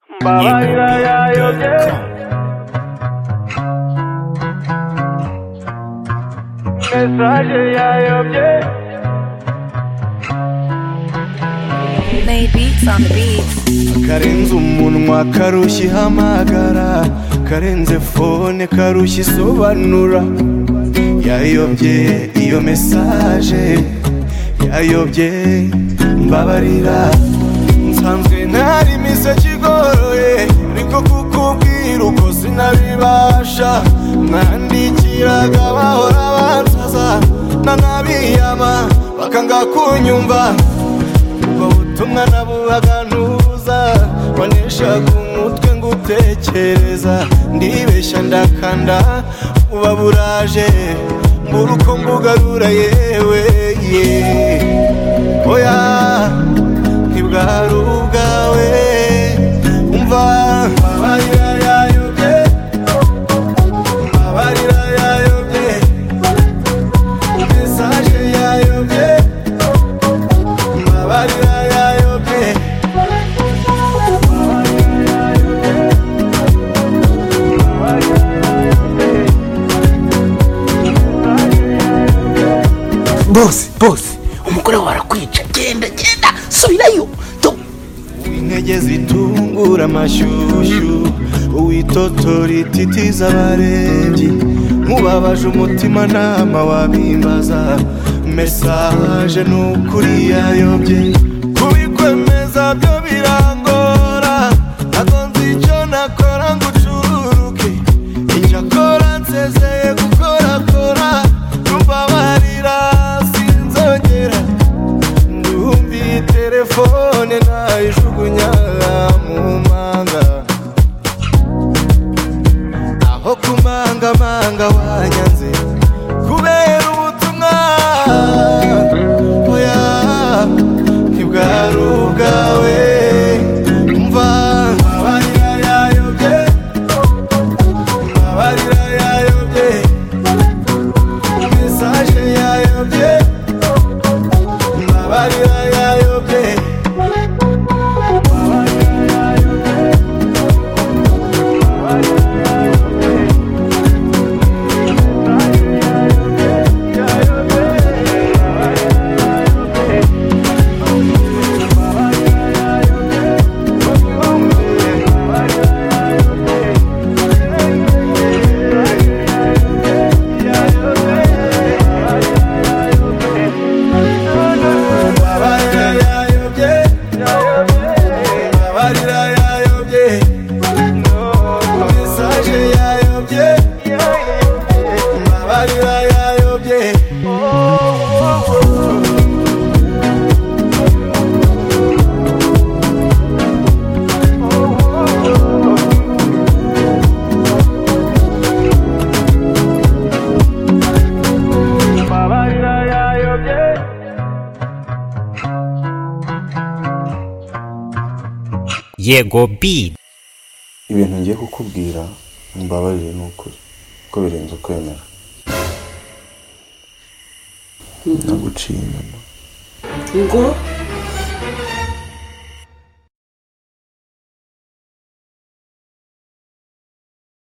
rumba, baila ya yo quiero. Mensaje ya yo quiero. Made beats on the beats. karenze umunwa karushya ihamagara karenze fone karushya isobanura yayobye iyo mesaje yayobye mbabarira nsanzwe ntari imiseke igoroye ariko kukubwira uko sinabibasha mwandikiraga bahora bansaza nanabiyama bakanga kunyumva ubwo butumwa nabubaga ntuza waneshaga umutwe ngo utekereza ndibeshya ndakanda buba buraje mbura uko mbugarura yewe ye oya ntibwari ubwawe umva amarira yayobye amarira yayobye mesaje yayobye Mabarira yayobye bose bose umugore wawe arakwica genda genda subirayo tu- intege zitungura amashyushyu uwitotora ititiza abarebyi nkubabaje umutima nama wabimbaza mesaje ni ukuri yayobye kubikwemeza byo birangora ntabwo nzi icyo nakora ngo ucururuke icyakora nsezeye gukorakora numbabarira sinzongera ndumbi telefone nayijugunya mu manga aho kumangamanga wanyanze kubera ubutumwa oya ntibwari ubwawe umva amarira yayobye amarira yayobye mesaje yayobye amarira yayobye Amarira yayobye Amarira yayobye Mesaje yayobye Amarira yayobye Mabarira yayobye yego bi ibintu ngiye kukubwira mbabarire ni ukuri ko birenze ukwemera naguciye inyuma ngo